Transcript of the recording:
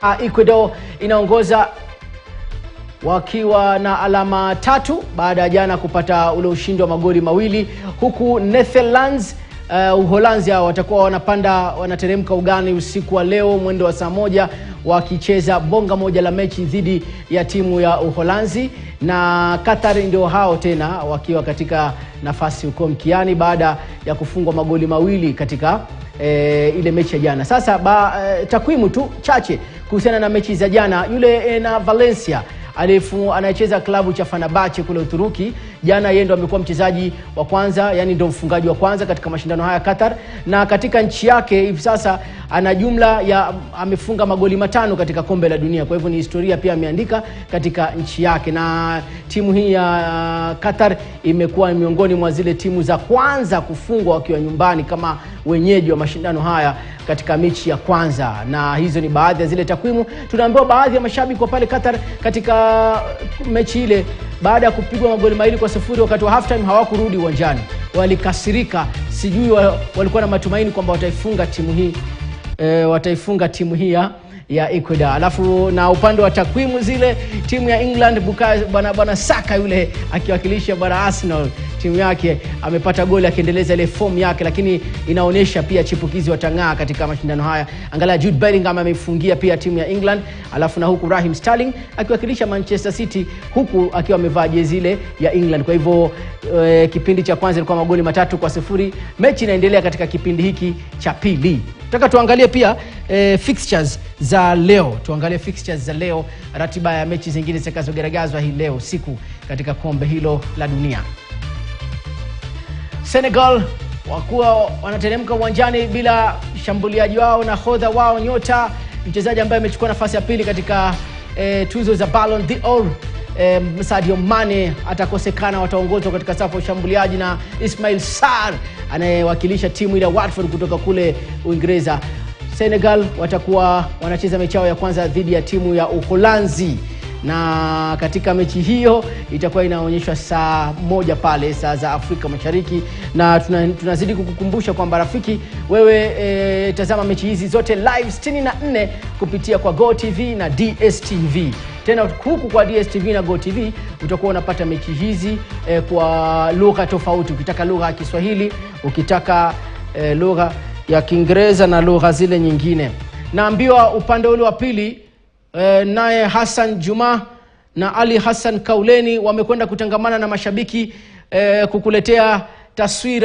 Ecuador inaongoza wakiwa na alama tatu baada ya jana kupata ule ushindi wa magoli mawili huku Netherlands uh, Uholanzi hao watakuwa wanapanda wanateremka ugani usiku wa leo mwendo wa saa moja wakicheza bonga moja la mechi dhidi ya timu ya Uholanzi na Qatar ndio hao tena wakiwa katika nafasi huko mkiani baada ya kufungwa magoli mawili katika e, ile mechi ya jana. Sasa ba, e, takwimu tu chache kuhusiana na mechi za jana. Yule e, na Valencia alifu anayecheza klabu cha Fenerbahce kule Uturuki. Jana yeye ndo amekuwa mchezaji wa kwanza, yani ndo mfungaji wa kwanza katika mashindano haya Qatar, na katika nchi yake hivi sasa ana jumla ya amefunga magoli matano katika kombe la dunia. Kwa hivyo ni historia pia ameandika katika nchi yake, na timu hii ya Qatar imekuwa miongoni mwa zile timu za kwanza kufungwa wakiwa nyumbani kama wenyeji wa mashindano haya katika mechi ya kwanza, na hizo ni baadhi ya zile takwimu. Tunaambiwa baadhi ya mashabiki wa pale Qatar katika mechi ile, baada ya kupigwa magoli mawili kwa sifuri wakati wa halftime, hawakurudi uwanjani, walikasirika. Sijui wa, walikuwa na matumaini kwamba wataifunga timu hii e, wataifunga timu hii ya ya Ecuador. Alafu na upande wa takwimu zile timu ya England Bukayo bwana bwana Saka yule akiwakilisha bwana Arsenal timu yake amepata goli akiendeleza ile fomu yake, lakini inaonyesha pia chipukizi watang'aa katika mashindano haya. Angalia Jude Bellingham ameifungia pia timu ya England, alafu na huku Raheem Sterling akiwakilisha Manchester City huku akiwa amevaa jezi ile ya England. Kwa hivyo e, kipindi cha kwanza ilikuwa magoli matatu kwa sifuri. Mechi inaendelea katika kipindi hiki cha pili. Nataka tuangalie pia e, fixtures za leo, tuangalie fixtures za leo, ratiba ya mechi zingine zitakazogaragazwa hii leo siku katika kombe hilo la dunia. Senegal wakuwa wanateremka uwanjani bila shambuliaji wao na hodha wao nyota mchezaji ambaye amechukua nafasi ya pili katika e, tuzo za Ballon d'Or e, Sadio Mane atakosekana, wataongozwa katika safu ya ushambuliaji na Ismail Sarr anayewakilisha timu ile ya Watford kutoka kule Uingereza. Senegal watakuwa wanacheza mechi yao ya kwanza dhidi ya timu ya Uholanzi na katika mechi hiyo itakuwa inaonyeshwa saa moja pale saa za Afrika Mashariki, na tuna, tunazidi kukukumbusha kwamba rafiki wewe e, tazama mechi hizi zote live 64 kupitia kwa Go TV na DSTV. Tena huku kwa DSTV na Go TV utakuwa unapata mechi hizi e, kwa lugha tofauti, ukitaka lugha ya Kiswahili, ukitaka e, lugha ya Kiingereza na lugha zile nyingine. Naambiwa upande ule wa pili E, naye Hassan Juma na Ali Hassan Kauleni wamekwenda kutangamana na mashabiki e, kukuletea taswira